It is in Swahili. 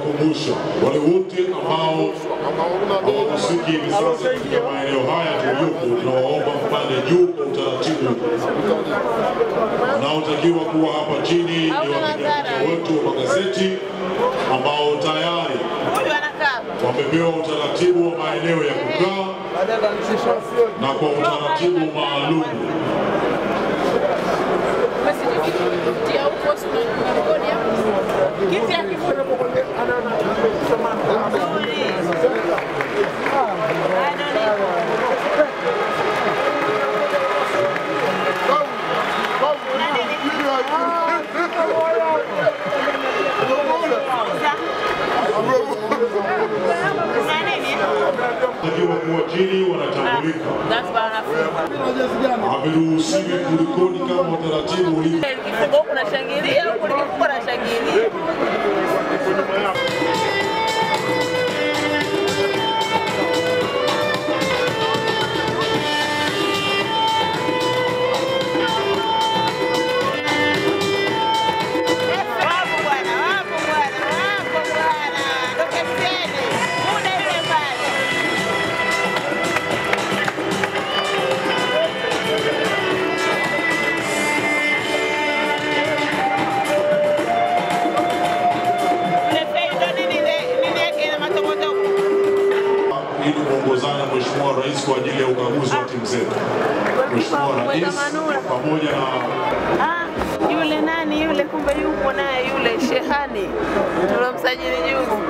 kuwakumbusha wale wote ambao hawahusiki hivi sasa katika maeneo haya tuliyopo, tunawaomba mpande juu kwa utaratibu. Wanaotakiwa kuwa hapa chini ni wapiga picha wetu wa magazeti ambao tayari Huyu anakaa. wamepewa utaratibu wa maeneo ya kukaa na kwa utaratibu maalum. Basi kitia huko si unarekodi hapo. Kiti ya kifundo. Nzuri. I don't know. Kuna nini? Takiwa kuwa chini wanatambulika, That's wanafunzi. haviruhusiwi kulikoni kama utaratibu ulivyo. Kifungo huku nashangilia, huku nikifunga nashangilia. Wapo bwana, wapo bwana, wapo bwana. Tokeni, muda yule pale. Ule fei ndo nini ile- nini yake ina matokotoko. ili kuongozana Mheshimiwa Rais kwa ajili ya ukaguzi wa timu zetu. Mheshimiwa Rais pamoja na Ah, yule nani yule, kumbe yupo naye yule Shehani tulomsajili juzi.